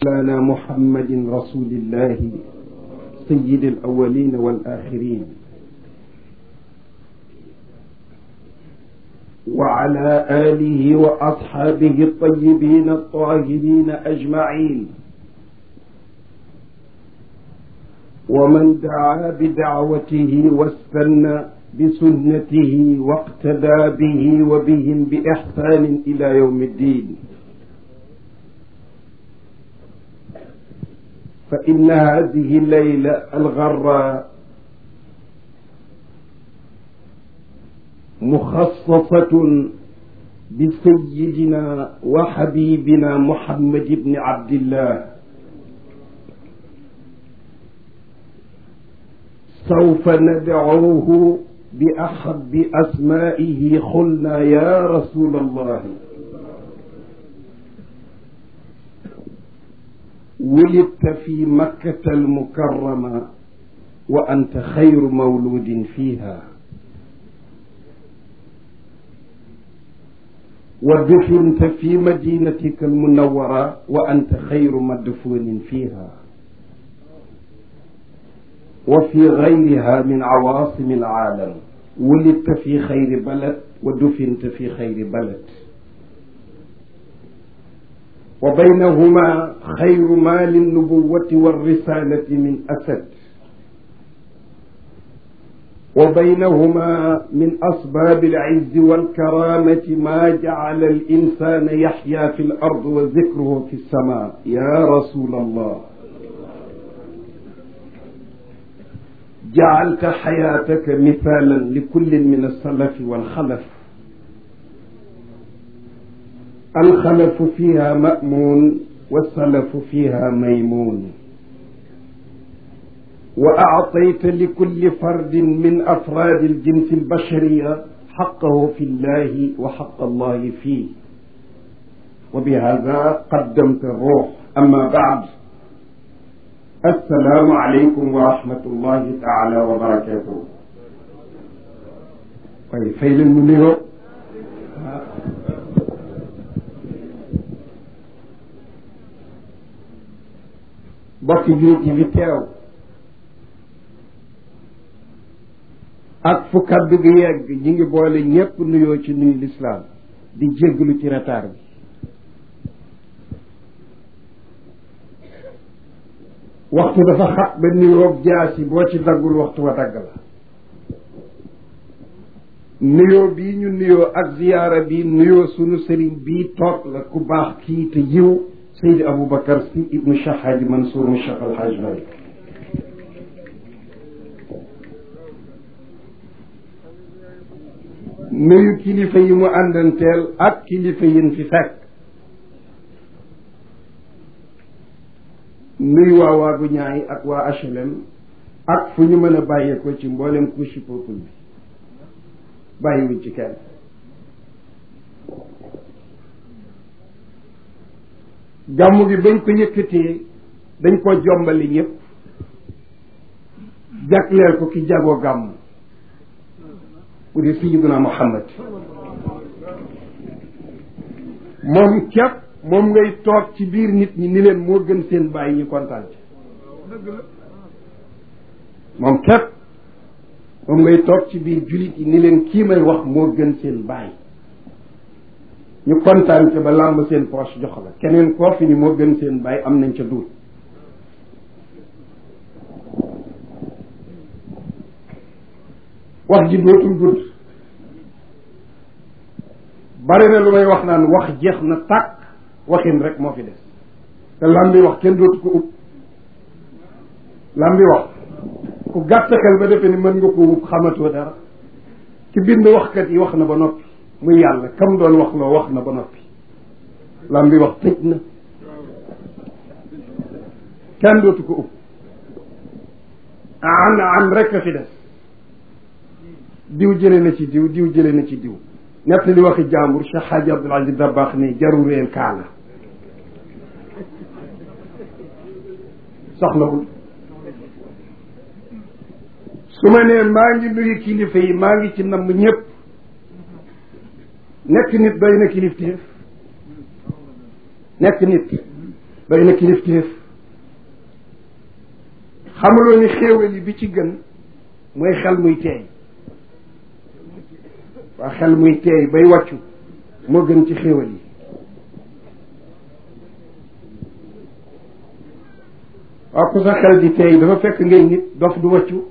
مولانا محمد رسول الله سيد الأولين والآخرين وعلى آله وأصحابه الطيبين الطاهرين أجمعين ومن دعا بدعوته واستنى بسنته واقتدى به وبهم بإحسان إلى يوم الدين فإن هذه الليلة الغراء مخصصة بسيدنا وحبيبنا محمد بن عبد الله سوف ندعوه بأحب أسمائه قلنا يا رسول الله ولدت في مكة المكرمة وأنت خير مولود فيها ودفنت في مدينتك المنورة وأنت خير مدفون فيها وفي غيرها من عواصم العالم ولدت في خير بلد ودفنت في خير بلد وبينهما خير ما للنبوة والرسالة من أسد وبينهما من أسباب العز والكرامة ما جعل الإنسان يحيا في الأرض وذكره في السماء يا رسول الله جعلت حياتك مثالا لكل من السلف والخلف الخلف فيها مأمون والسلف فيها ميمون وأعطيت لكل فرد من أفراد الجنس البشرية حقه في الله وحق الله فيه وبهذا قدمت الروح أما بعد السلام عليكم ورحمة الله تعالى وبركاته طيب فين المنيو bokki jullit yi fi teew ak fu kaddu gi yegg ñi ngi boole ñépp nuyoo ci nuyu lislaam di jégglu ci retard bi waxtu dafa xat ba nuyoo jaas yi boo ci daggul waxtu wa dagg la nuyoo bii ñu nuyoo ak ziyaara bi nuyoo sunu sëriñ bii toog la ku baax kii te yiw Seydi Aboubacar si ibnu Cheikh Hadji Mansour mu Cheikh Al Hadj Malick nuyu kilifa yi mu àndanteel ak kilifa yin fi fekk nuyu waa waagu ñaay ak waa HLM ak fu ñu mën a bàyyeekoo ci mboolem couche peuple bi bàyyiwuñ ci kenn gàmmu gi bañ ko yëkkatee dañ ko jombali ñëpp jagleel ko ki jagoo gàmmu bu di sayyiduna Muhammad moom képp moom ngay toog ci biir nit ñi ni leen moo gën seen bàyyi ñu kontaan ci moom képp moom ngay toog ci biir jullit yi ni leen kii may wax moo gën seen bàyyi ñu kontaan ca ba làmb seen poche jox la keneen koo fi ni moo gën seen bàyyi am nañ ca duut wax ji dootul gudd bari na lu may wax naan wax jeex na tàkk waxin rek moo fi des te lam bi wax kenn dootu ko ub lam bi wax ku gàtt xel ba defe ni mën nga ko ub xamatoo dara ci bind waxkat yi wax na ba noppi muy yàlla kam doon wax loo wax na ba noppi lam bi wax tëj na kenn dootu ko ub an an rek a fi des diw jële na ci diw diw jële na ci diw nett li waxi jàmbur Cheikh Hadji Abdoul Aziz Dabakh ne jarul réel kaala soxlawul su ma nee maa ngi nuyu kilifa yi maa ngi ci namm ñëpp nekk nit doy na kilifteef nekk nit doy na kilifteef xamuloo ni xéewal yi bi ci gën mooy xel muy teey waa xel muy teey bay wàccu moo gën ci xéewal yi waaw ku sa xel di teey dafa fekk ngay nit dof du wàccu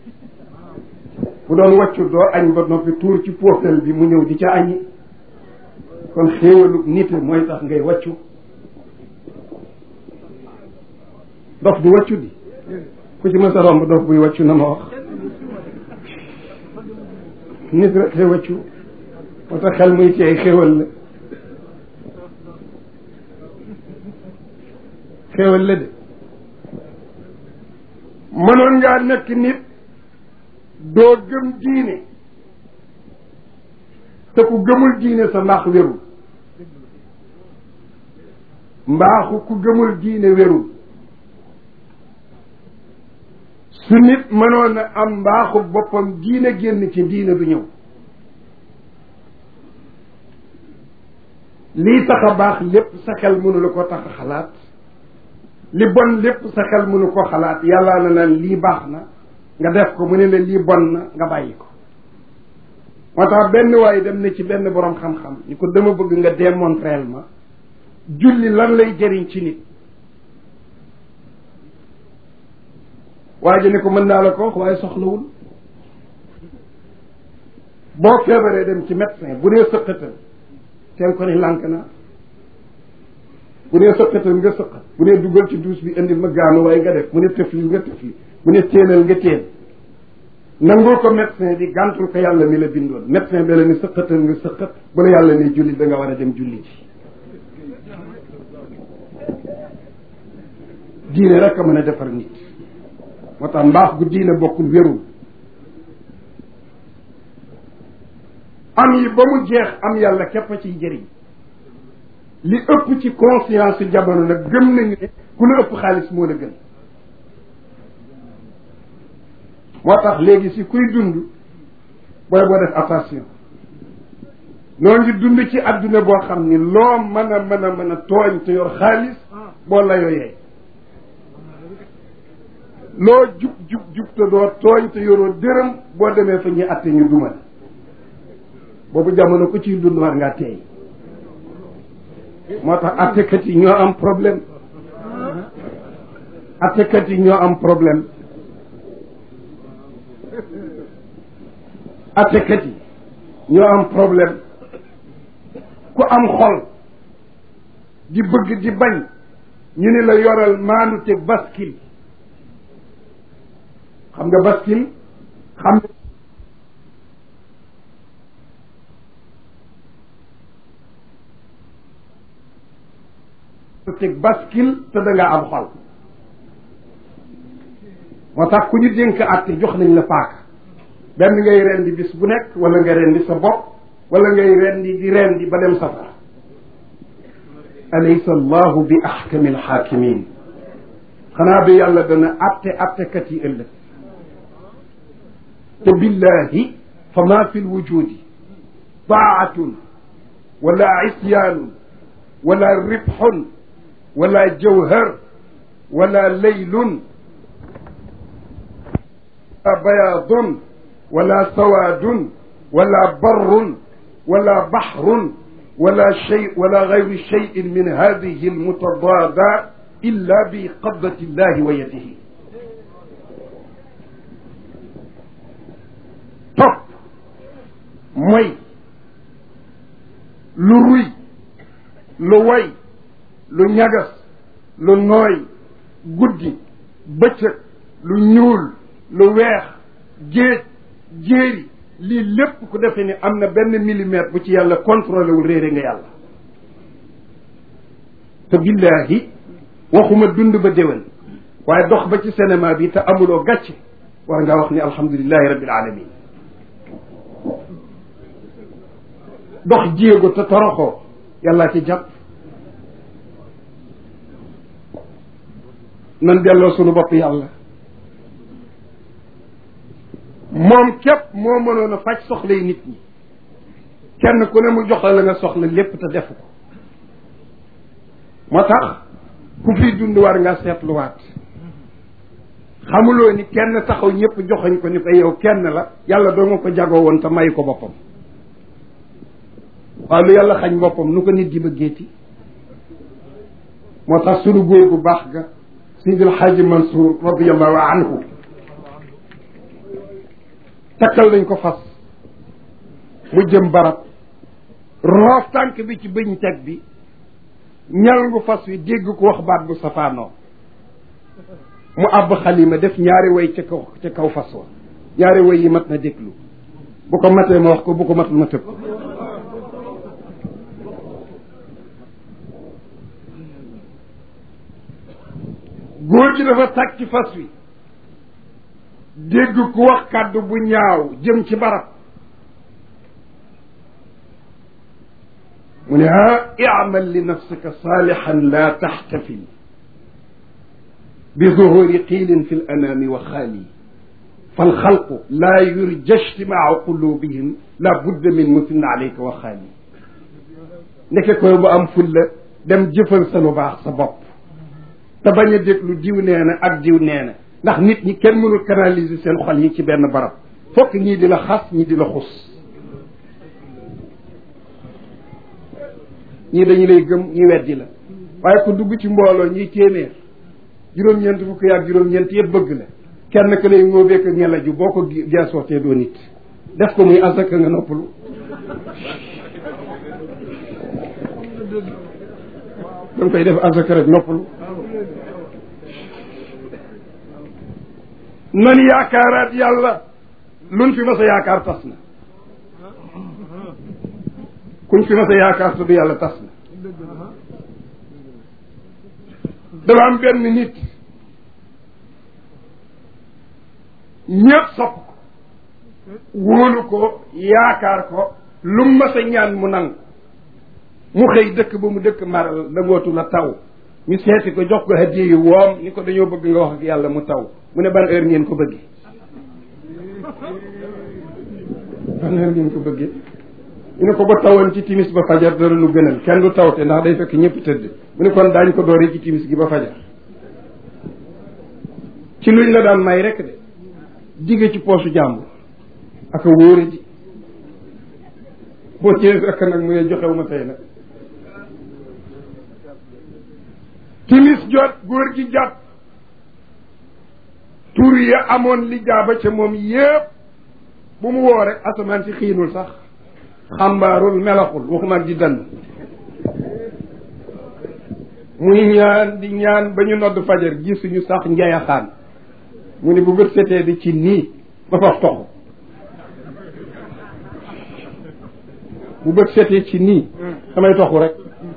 bu doon wàccu doo añ ba noppi tuur ci poofel bi mu ñëw di ca añi kon xéewalu nit mooy tax ngay wàccu dof du wàccu di ku ci mës a romb dof buy wàccu na ma wax nit rek xëy wàccu moo tax xel muy teey xéewal la xéewal la de mënoon ngaa nekk nit doo gëm diine te ku gëmul diine sa mbaax wérul mbaaxu ku gëmul diine wérul su nit mënoon a am mbaaxu boppam diine génn ci diine du ñëw lii tax a baax lépp sa xel mënu la ko tax a xalaat li bon lépp sa xel mënu ko xalaat yàlla na naan lii baax na nga def ko mu ne la lii bon na nga bàyyi ko moo tax benn waaye dem na ci benn boroom xam-xam ni ko dama bëgg nga démontrer ma julli lan lay jëriñ ci nit waa ji ne ko mën naa la ko wax waaye soxlawul boo feebaree dem ci médecin bu dee sëqatal teel ko ni lànk na bu dee sëqatal nga sëqat bu dee dugal ci duus bi indil ma gaanu waaye nga def mu ne tëfli nga tëfli mu ne téenal nga téen nangul ko médecin bi gàntul ko yàlla mi la bindoon médecin bi la ni sëqatal nga sëqat bu la yàlla ne julli da nga war a dem julli ci diine rek a mën a defar nit moo tax mbaax gu diine bokkul wérul am yi ba mu jeex am yàlla képp a ciy jëriñ li ëpp ci conscience jamono nag gëm nañu ne ku la ëpp xaalis moo la gën moo tax léegi si kuy dund booy boo def attention noo ngi dund ci adduna boo xam ni loo mën a mën a mën a tooñ te yor xaalis boo la yooyee loo jub jub jub te doo tooñ te yoroo dërëm boo demee fa ñuy atte ñu duma boobu jamono ku ciy dund war ngaa teey moo tax attekat yi ñoo am problème attekat yi ñoo am problème attekat yi ñoo am problème ku am xol di bëgg di bañ ñu ne la yoral maanu te baskil xam nga baskil xam teg baskil te da nga am xol moo tax ku ñu dénk àtte jox nañ la paaka benn ngay rendi bis bu nekk wala nga rendi sa bopp wala ngay rendi di rendi ba dem safara alaysa allahu bi ahkami alxaakimin xanaa bi yàlla dana àtte àttekat yi ëllëg te billahi fa ma fi lwujudi taatun wala isyaanun wala ribxun wala jawhar wala leylun bayaadun wala sawaadun wala barrun wala baxrun wala shay wala gayru shayin min hadihi almutadaada illa bi qabdati llahi wa yadihi topp mooy lu ruy lu way lu ñagas lu nooy guddi bëccëg lu ñuul lu weex géej jéeri lii lépp ku defee ni am na benn millimètre bu ci yàlla contrôlé wul réere nga yàlla te billahi waxuma dund ba déwén waaye dox ba ci cinéma bi te amuloo gàcce war ngaa wax ni alhamdulilahi rabbil alamin dox jéego te toroxoo yàllaa ci jàpp nan delloo sunu bopp yàlla moom képp moo mënoon a faj soxla yi nit ñi kenn ku ne mu jox la la nga soxla lépp te defu ko moo tax ku fi dund war nga seetluwaat xamuloo ni kenn taxaw ñëpp joxoñ ko ni ko yow kenn la yàlla doo nga ko jagoo woon te may ko boppam waaw lu yàlla xañ boppam nu ko nit di bëggeeti moo tax sunu góor bu baax ga Seydil Xaaji Mansour radiallahu anhu takkal nañ ko fas mu jëm barab roof tànk bi ci bëñ teg bi ñal ngu fas wi dégg ko wax baat bu safaanoo mu àbb xalima def ñaari way ca kaw ca kaw fas wa ñaari way yi mat na déglu bu ko matee ma wax ko bu ko matul ma tëb ko góor gi dafa tàkk ci fas wi dégg ku wax kàddu bu ñaaw jëm ci barab mu ne ah imal li nafsika saalixan laa taxtafil bi zuhuri qiilin fi l anaami wa xaali falxalqu laa yurja ijtimaau qulubihim la budda min musin alayka wa xaali ndeke koy bu am fulla dem jëfal sa lu baax sa bopp te bañ a déglu diw nee na ak diw nee na ndax nit ñi kenn mënul canaliser seen xol yi ci benn barab fokk ñii di la xas ñii di la xus ñii dañu lay gëm ñi weddi la waaye ku dugg ci mbooloo ñiy téeméer juróom-ñeent fukk yaag juróom-ñeent yëpp bëgg la kenn ka lay ngóobeek ngelaju boo ko geesootee doo nit def ko muy asaka nga noppalu da nga koy def asaka rek noppalu nan yaakaaraat yàlla luñ fi mas a yaakaar tas na kuñ fi mas a yaakaar te du yàlla tas na dafa am benn nit ñëpp sopp ko wóolu ko yaakaar ko lu mu mas a ñaan mu nangu mu xëy dëkk ba mu dëkk maral dangootu la taw ñu seeti ko jox ko hadiya yu woom ni ko dañoo bëgg nga wax ak yàlla mu taw mu ne ban heure ngeen ko bëggee ban heure ngeen ko bëggee ñu ne ko ba tawoon ci timis ba fajar dara lu gënal kenn du tawte ndax day fekk ñëpp tëdd mu ne kon daañ ko dooree ci timis gi ba fajar ci luñ la daan may rek de jige ci poosu jàmbur ak a wóore ji boo cee fekk nag mu ne joxew ma tey nag timis jot góor gi jàpp tur ya amoon li jaaba ca moom yépp bu mu woo rek asamaan si xiinul sax xambaarul melaxul waxuma ak di dann muy ñaan di ñaan ba ñu nodd fajar gisuñu sax njayaxaan mu ne bu bët setee di ci nii ba faf toxu bu bët setee ci nii damay toxu rek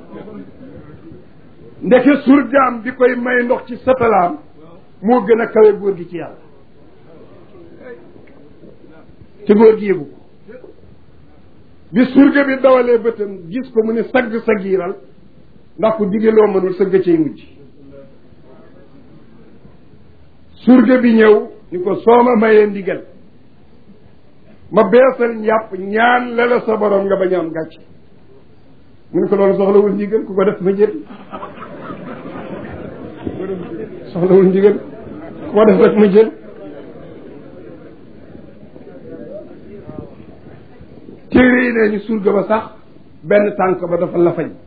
ndeke surgaam bi koy may ndox ci satalaam moo gën a kawe góor gi ci yàlla te góor gi yëgu ko bi surga bi dawalee bëtam gis ko mu ne sagg sagiiral ndax ku dige loo mënul sëgg cay mujj surga bi ñëw ni ko soo ma mayee ndigal ma beesal njàpp ñaan la la sa borom nga bañ a am gàcce mu ne ko loolu soxlawul ndigal ku ko def ma jël soxlawul ndigal ku ko def rek ma jël téere yi nee ñu surga ba sax benn tànk ba dafa la fañ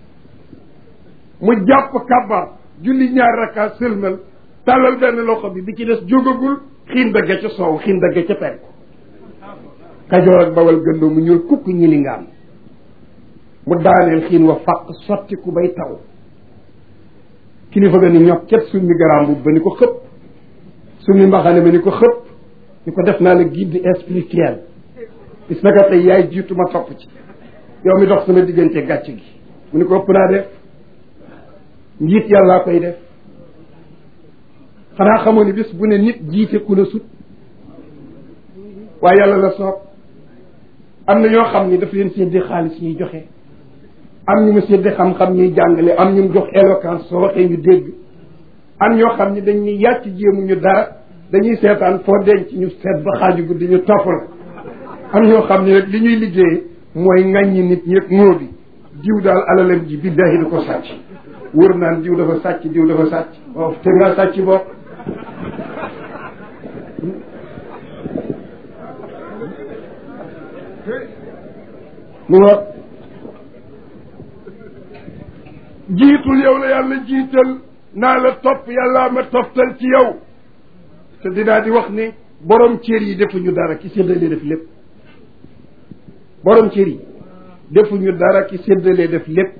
mu jàpp kabar julli ñaar rakka sëlmal tàllal benn loxo bi bi ci des jógagul xiin dagge ca soow xiin dagge ca penku kajoor ak bawal gëndoo mu ñuul kukk ñi li ngaam mu daaneel xiin wa fàq sotti ku bay taw kilifa ga ni ñox cet summi garaam bu ba ni ko xëpp summi mbaxane ba ni ko xëpp ni ko def naa la guide spirituel bis naka tey yaay jiitu ma topp ci yow mi dox sama diggante gàcc gi mu ni ko ëpp naa def njiit yàllaa koy def xanaa xamoo ni bis bu ne nit jiite ku la sut waaye yàlla la soob am na ñoo xam ni daf leen séddee xaalis ñuy joxe am ñu mu séddee xam-xam ñuy jàngale am ñu mu jox éloquence soo waxee ñu dégg am ñoo xam ni dañuy yàcc jéemu ñu dara dañuy seetaan foo denc ñu seet ba xaaju guddi ñu topp la am ñoo xam ni rek li ñuy liggéey mooy ŋàññi nit ñi rek moo bi diw daal alalam ji billahi du ko sàcc wër naan diw dafa sàcc diw dafa sàcc waaw te nga sàcc bopp mu nga jiitul yow la yàlla jiital naa la topp yàllaa ma toftal ci yow te dinaa di wax ni borom cër yi defuñu dara ki séddalee def lépp borom cër yi defuñu dara ki séddalee def lépp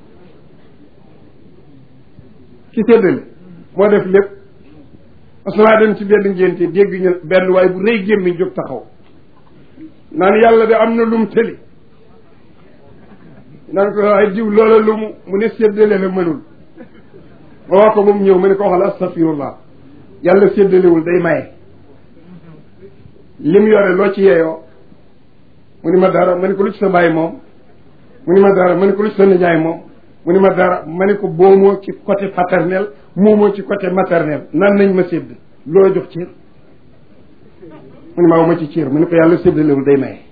ki séddale moo def lépp parce que maa dem ci benn ngénte dégg ñu benn waaye bu rëy gémmiñ jóg taxaw naan yàlla de am na lum tëli naan ko waaye diw loola lu mu mu ne séddale la mënul ma wax ko moom ñëw ma ne ko waxal astafirullah yàlla séddalewul day maye lim yore loo ci yeeyoo mu ni ma dara ma ne ko lu ci sa bàyyi moom mu ni ma dara ma ne ko lu ci sa nijaay moom mu ni ma dara ma ne ko boomoo ci côté paternel moomoo ci côté maternel nan nañ ma sédd loo jox cër mu ni ma ma ci cër mu ne ko yàlla séddalewul day maye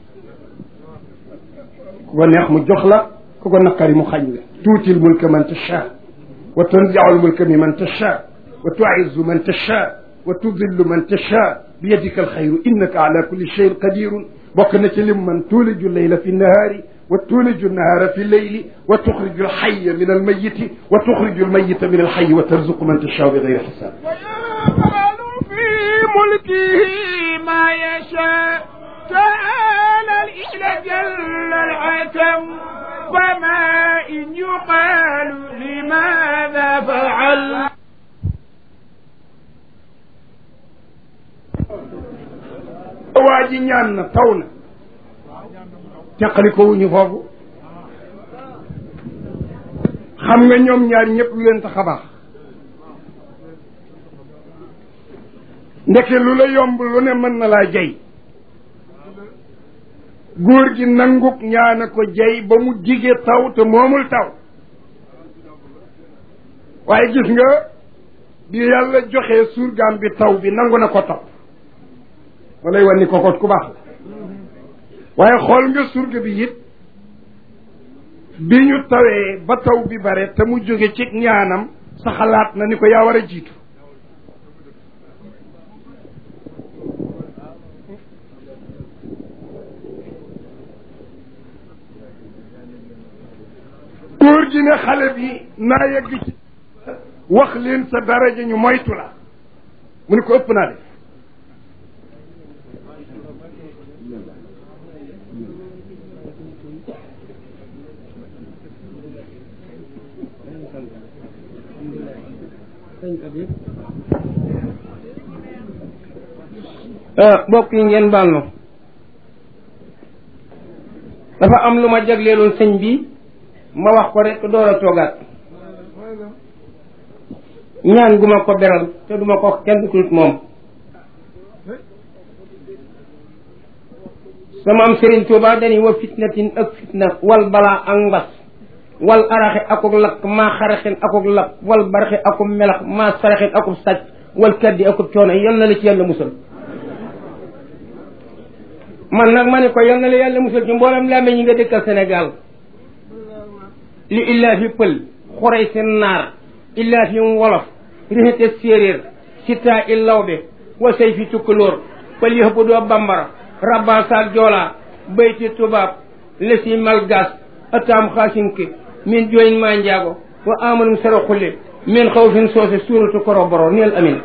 ku ko neex mu jox la ku ko naqari mu xañ la tuutil mulka man tasha wa tanzi'ul mulka mi man tasha wa tu'izzu man tasha wa tudillu man tasha bi yadika alxayru innaka ala kulli cheyin qadirun bokk na ci lim man tuuliju leyla fi nahaari wa tuuliju nahaara fi leyli wa tuxriju alxaya min almayiti wa tuxriju almayita min alxayi wa tarzuqu man tashaa bi gayri xisaab ويفعل في ملكه ما يشاء تعالى الإله جل العتم فما إن يقال لماذا فعل waa ji ñaan na taw na teqali ko wuñu foofu xam nga ñoom ñaar ñëpp lu leen tax a baax ndeke lu la yomb lu ne mën na laa jey góor gi nanguk ñaana ko jey ba mu jige taw te moomul taw waaye gis nga bi yàlla joxee surgaam bi taw bi nangu na ko topp ma lay wan ni kokot ku baax la waaye xool nga surga bi it bi ñu tawee ba taw bi bare te mu jóge ci ñaanam sa xalaat na ni ko yaa war a jiitu góor gi ne xale bi naa yegg ci wax leen sa daraja ñu moytu la mu ne ko ëpp naa def mbokk yi ngeen baal na dafa am lu ma jagleeloon sëñ bi ma wax ko rek door a toogaat ñaan gu ma ko beral te duma ko wax kenn ku moom sama am Sëriñ Tuubaa dañuy wa fitnatin ak fitna wal balaa ak mbas wal araxe akuk lakk maa xaraxin akuk lakk wal baraxe akuk melax maa saraxin akuk sàcc wal kaddi akuk coono yal na la ci yàlla musal man nag ma ne ko yal na la yàlla musal ci mboolem làmmiñ ñi nga dëkkal Sénégal li illaa fi pël xurey seen naar illaa fi wolof rixite séeréer sitaa i lawbe wa say fi tukkalóor pël yëpp doo bambara rabban saak joolaa bayti tubaab lesi malgas ataam xaasinke min jooyin maa njaago wa amanum sara xulle min xaw fin soose suuratu koroboro neel amin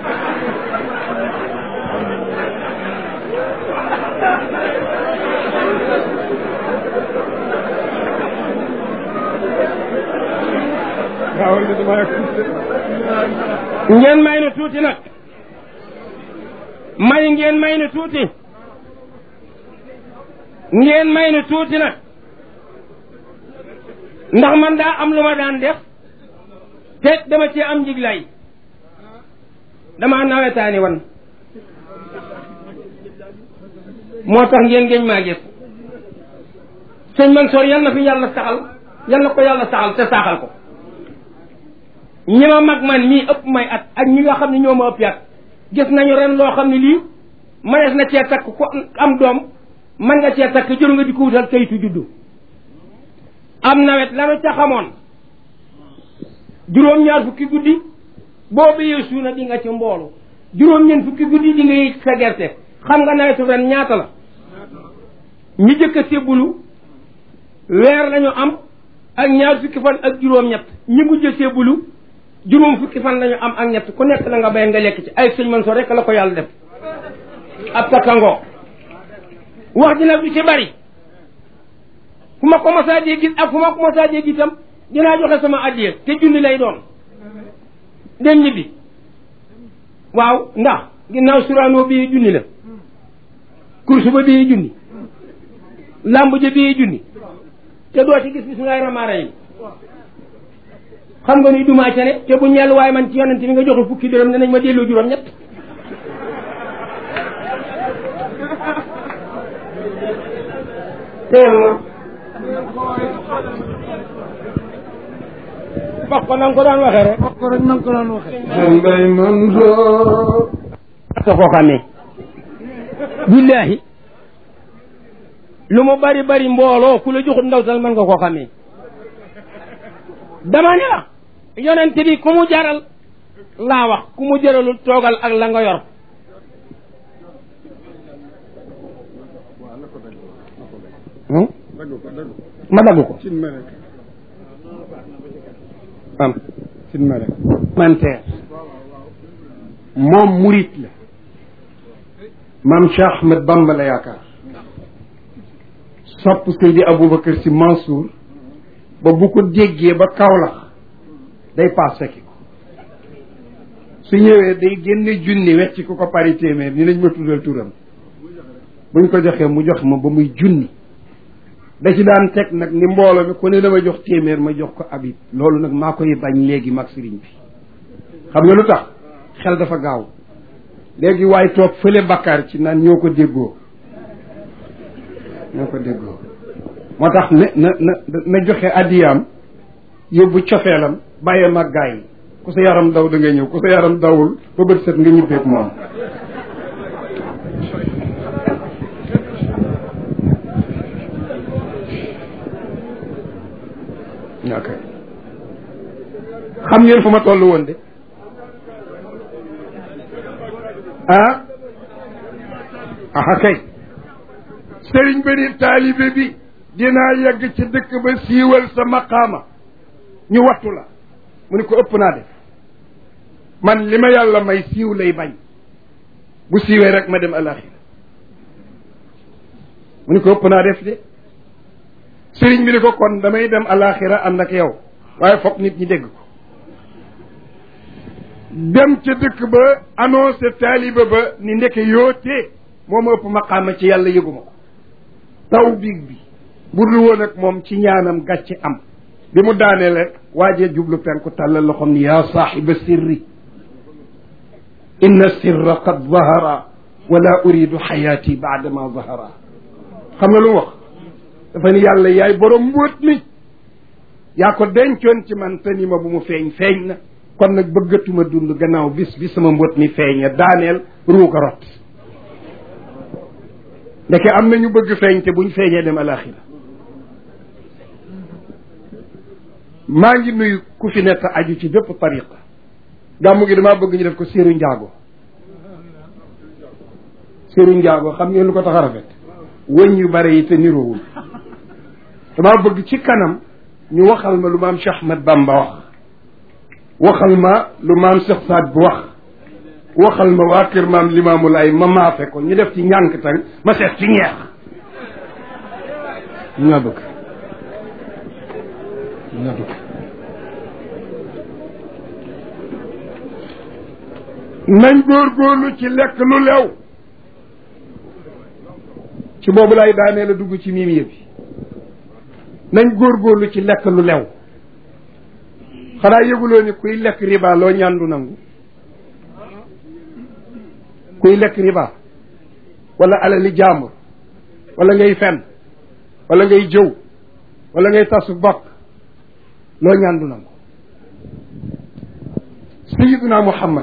ngeen may nu tuuti nag may ngeen may nu tuuti ngeen may nu tuuti nag ndax man daa am lu ma daan def te dama ci am njiglaay dama nawetaani wan moo tax ngeen ngeen maa gis sëñ Mansoor yal na fi yàlla saxal yal na ko yàlla saxal te saxal ko ñi ma mag man mii ëpp may at ak ñi nga xam ne ñoo ma ëpp at gis nañu ren loo xam ne lii mënees na cee takk ko am doom mën nga cee takk jëru nga di ko wutal kayitu juddu am nawet lanu ca xamoon juróom-ñaar fukki guddi boo béyee suuna di nga ci mboolu juróom-ñeent fukki guddi di nga yëy sa gerte xam nga nawetu ren ñaata la ñi jëkk a sébbulu weer lañu am ak ñaar fukki fan ak juróom-ñett ñi mujj a sébbulu juróom fukki fan lañu am ak ñett ku nekk la nga bay nga lekk ci ay sëñ man so rek la ko yàlla def ab takkangoo wax ji nag du ci bari fu ma ko mosaa dee gis ak fu ma ko mosaa dee gis itam dinaa joxe sama addiya te junni lay doon dem ñibbi waaw ndax ginnaaw suraanoo bii junni la kursu ba bii junni làmb ja bii junni te doo ci gis bismillahi rahmaani rahim xam nga ni dumaa ca ne te bu ñeel waaye man ci yonente bi nga joxe fukki dërëm danañ ma delloo juróom ñett teel ma wax ko na nga ko daan waxee rek wax ko rek na nga ko daan waxee Mbay Mansour sa koo xamee billaahi lu mu bari bari mbooloo ku la joxut ndaw tal mën nga koo xamee dama ne la yonente bi ku mu jaral laa wax ku mu jaralul toogal ak la nga yor dagg ko dagg ko ma dagg ko sin ma rek am sin ma rek manteer moom murit la maam Cheikh Ahmed Bamba la yaakaar sopp Seydi Aboubacar si Mansour ba bu ko déggee ba Kaolack day paas fekki ko su ñëwee day génne junni wecc ku ko pari téeméer ni nañ ma tuddal turam buñ ko joxee mu jox ma ba muy junni da ci daan teg nag ni mbooloo mi ku ne dama jox téeméer ma jox ko abit loolu nag maa koy bañ léegi mag sëriñ bi xam nga lu tax xel dafa gaaw léegi waaye toog fële bakkaar ci naan ñoo ko déggoo ñoo ko déggoo moo tax ne na na na joxe addiyaam yóbbu cofeelam bàyyee mag gaa yi ku sa yaram daw da ngay ñëw ku sa yaram dawul ba bët set nga ñibbeeg moom ok xam ngeen fu ma toll woon de ah aha kay sëriñ ba ni taalibe bi dinaa yegg ci dëkk ba siiwal sa maqaama ñu wattu la mu ni ko ëpp naa def man li ma yàlla may siiw lay bañ bu siiwee rek ma dem alaxira mu ni ko ëpp naa def de sëriñ bi ni ko kon damay dem alaxira ànd ak yow waaye foog nit ñi dégg ko dem ca dëkk ba annoncé taaliba ba ni ndeke yootee moo ma ëpp maqaama ci yàlla yëguma ko taw biig bi bu dul woon ak moom ci ñaanam gàcce am bi mu daaneel rek waajee jublu penku tàllal loxom ni yaa saaxiba sirri inna sirra qad zahara wala uridu xayaati baadama zahara xam nga lu mu wax dafa ni yàlla yaay borom mbóot mi yaa ko dencoon ci man te ni ma bu mu feeñ feeñ na kon nag bëggatuma dund gannaaw bis bi sama mbóot mi feeña daaneel ruuga rot ndeke am na ñu bëgg feeñ te buñ feeñee dem alaxira maa ngi nuyu ku fi nekk aju ci bépp tariqa gàmmu gi damaa bëgg ñu def ko séeru njaago séeru njaago xam ngeen lu ko tax a rafet wëñ yu bare yi te niroowul damaa bëgg ci kanam ñu waxal ma lu maam Cheikh Ahmed Bamba wax waxal ma lu maam Cheikh Saad bu wax waxal ma waa kër maam Limaamu Laay ma maafe ko ñu def ci ñànk tang ma seet ci ñeex ñoo bëgg ñoo bëgg nañ góorgóorlu ci lekk lu lew ci boobu lay daanee la dugg ci miim yëpp nañ góorgóorlu ci lekk lu lew xanaa yëguloo ni kuy lekk riba loo ñaandu nangu kuy lekk riba wala alali jaambur wala ngay fen wala ngay jëw wala ngay tasu bokk loo ñaandu nangu sayiduna muhammad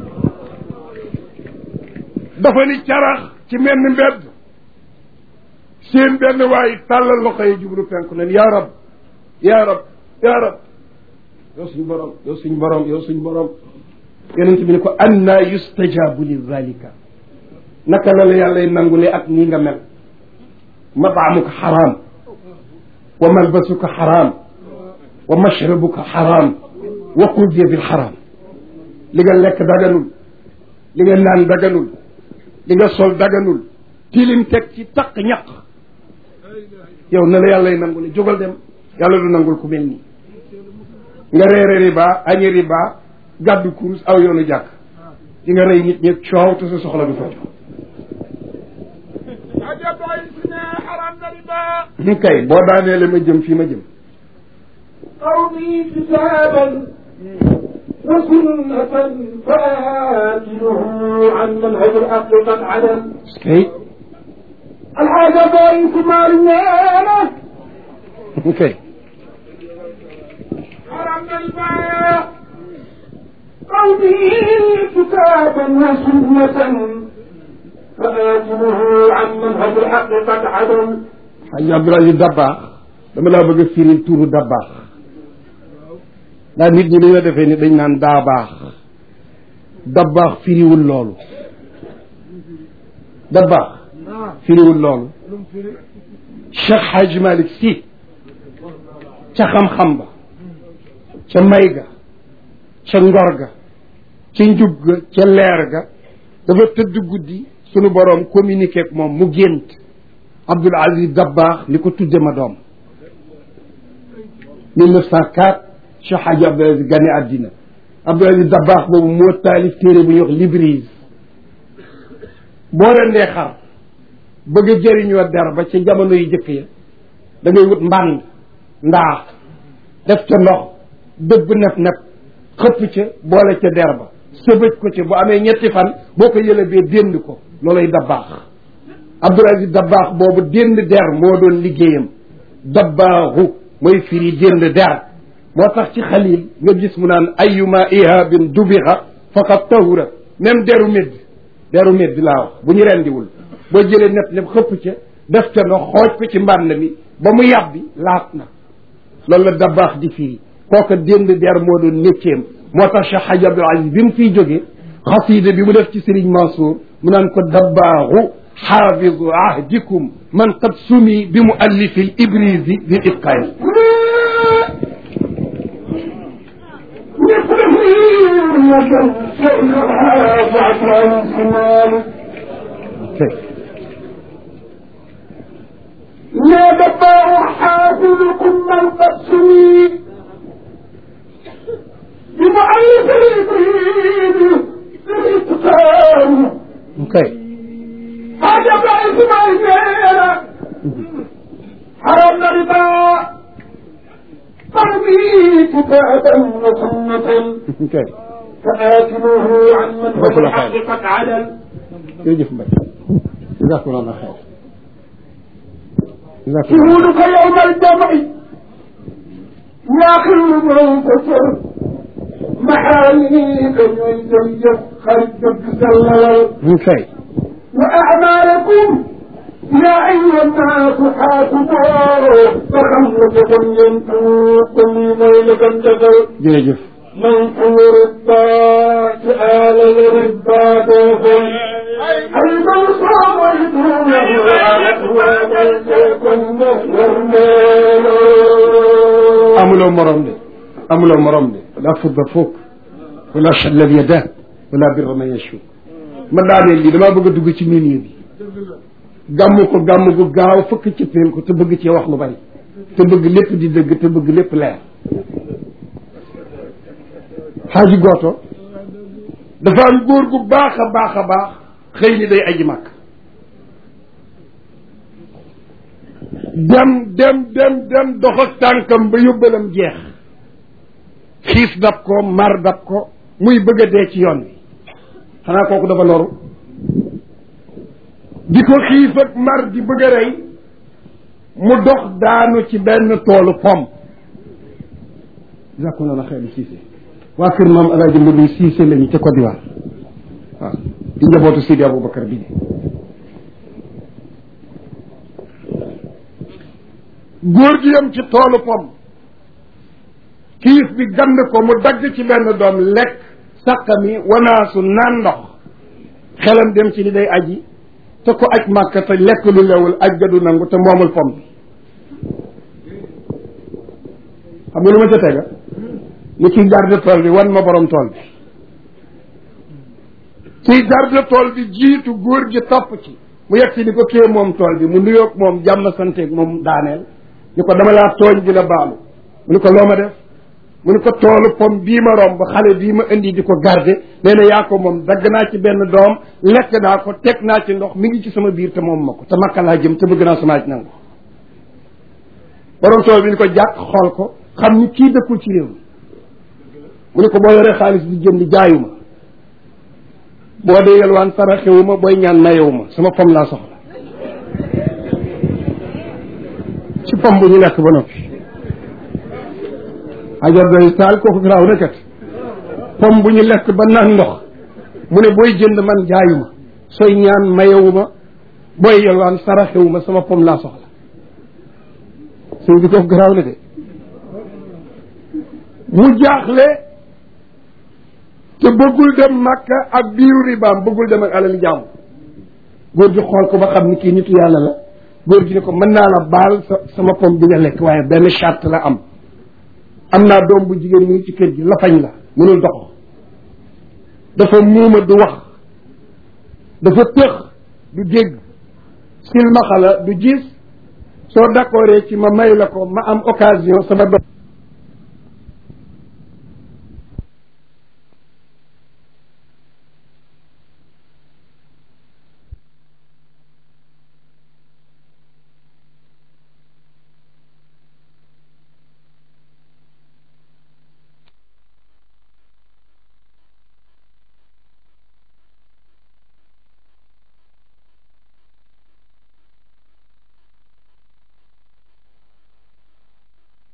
dafa ni carax ci menn mbedd seen benn waay tàllal loxo yi jublu penku nen yaa rab yaa rab yaa rab yow suñ borom yow suñ borom yow suñ borom yonent bi ne ko anna yustajabu li zalika naka la la yàllay nangule ak nii nga mel mataamuka xaraam wa malbasuka xaraam wa mashrabuka xaraam wa qudiya bil xaraam li nga lekk daganul li nga naan daganul li nga sol daganul tilim teg ci taq ñaq yow na la yàllay nangule jógal dem yàlla du nangul ku mel nii nga reere riba añi riba gàddu kurus aw yoonu jàkk di nga rey nit ñi coow te sa soxla du faju ñu kay boo daanee la ma jëm fii ma jëm قومي كتابا وسنة فآتيه عن منهج الحق قد عدم kay الحاجة ضعيف مالنا kay حرم الماء قومي كتابا وسنة فآتيه عن منهج الحق قد عدم xaj Abdoulaye Dabaax dama laa bëgg a firil tuuru Dabaax ndax nit ñi dañoo defee ni dañ naan daa baax Dabaax firiwul loolu Dabaax firiwul loolu Cheikh Hadj Malick Sy ca xam-xam ba ca may ga ca ngor ga ca njub ga ca leer ga dafa tëdd guddi sunu boroom communiqué ak moom mu gént Abdoul Aziz Dabaax ni ko tudde ma doom 1904 Cheikh Hadji Abdoul Aziz gane àddina Abdoul Aziz Dabaax boobu moo taalif téere bu ñuy wax Librise boo rendee xar bëgg a jëriñoo der ba ca jamono yu jëkk ya da ngay wut mbànd ndaa def ca ndox dëbb nef nef xëpp ca boole ca der ba sëbëj ko ca bu amee ñetti fan boo ko yëlëbee dénd ko loolay Dabaax Abdoul Aziz Dabaax boobu dénd der moo doon liggéeyam dabbaaxu mooy firi dénd der moo tax ci xalil nga gis mu naan ayuma ihabin dubixa faqad tahura même deru médd deru médd laa wax bu ñu rendiwul boo jëlee net lépp xëpp ca def ca ndox xooj ko ci mbànd mi ba mu yàbbi laat na loolu la Dabaax di firi kooka dénd der moo doon métieem moo tax Cheikh Hadji Abdoul Aziz bi mu fiy jóge xasida bi mu def ci Serigne Mansour mu naan ko dabbaaxu xaafidu ahdikum man qad sumi bi muallifi l ibrisi bi itqaani يا دبار حافظكم من قسمي بمعيث الإبريد الإتقان kay هذا بعيث معيثنا حرمنا ربا قلبي كتابا وسنة kay فآكله عن من هو بطل الحق خير. قد عدل jërëjëf Mbaye jazakumullah xeer jazakumullah شهودك يوم الجمع يا خل منتصر محاميك يزيف خرجك سلل kay وأعمالكم يا أيها الناس حاسبوا فخلصكم ينفوق لي ليلة جدل jërëjëf منصور الطاعة آل الربا دوفن المنصور والدونه وملككم والمال amuloo morom de amuloo morom de la fudda foog wala challal yada wala birra man yashu ma daaneel lii damaa bëgg a dugg ci milieu bi gàmm ko gàmm gu gaaw fëkk ci peel ko te bëgg cee wax lu bari te bëgg lépp di dëgg te bëgg lépp leer xaaji gooto dafa am góor gu baax a baax a baax xëy ni day aji màkk dem dem dem dem dox ak tànkam ba yóbbalam jeex xiif dab ko mar dab ko muy bëgg a dee ci yoon wi xanaa kooku dafa loru di ko xiif ak mar di bëgg a rey mu dox daanu ci benn toolu pom jàkkoon na xeelu siise waa kër maam alaaji Madu siise lañu ca Côte d'Ivoire waaw di njabootu Sidi Aboubacar bi góor gi yam ci toolu pom kiif bi gand ko mu dagg ci benn doom lekk saqami wanaasu naan ndox xelam dem ci ni day aji te ko aj màkka te lekk lu lewul aj ga du nangu te moomul pom bi xam nga lu ma ca tega ni kii garde tool bi wan ma borom tool bi kii garde tool bi jiitu góor gi topp ci mu yegg si ni ko kee moom tool bi mu nuyoog moom jàmm santeeg moom daaneel ni ko dama laa tooñ di la baalu mu ni ko loo ma def mu ni ko toolu pom bii ma romb xale bii ma indi di ko garde nee na yaa ko moom dagg naa ci benn doom lekk naa ko teg naa ci ndox mi ngi ci sama biir te moom ma ko te makka laa jëm te bëgg naa sama aj nangu borom tool bi ni ko jàkk xool ko xam ni kii dëkkul ci réew mi mu ni ko boo yoree xaalis di jënd jaayuma boo dee yelwaan saraxewuma booy ñaan mayewuma sama pom laa soxla ci pom bu ñu lekk ba noppi ajar doy taal kooku garaaw na kat pom bu ñu lekk ba naan ndox mu ne booy jënd man jaayuma sooy ñaan mayewuma booy yelwaan saraxewuma sama pom laa soxla sëñ bi kooku garaaw na de mu jaaxle te bëggul dem màkka ak biiru ribaam bëggul dem ak alali jàmm góor gi xool ko ba xam ni kii nitu yàlla la góor gi ne ko mën naa la baal sa sama pom bi nga lekk waaye benn charte la am am naa doom bu jigéen mu ngi ci kër gi lafañ la mënul dox dafa muuma du wax dafa tëx du dégg silmaxa la du gis soo d'accordee ci ma may la ko ma am occasion sama doom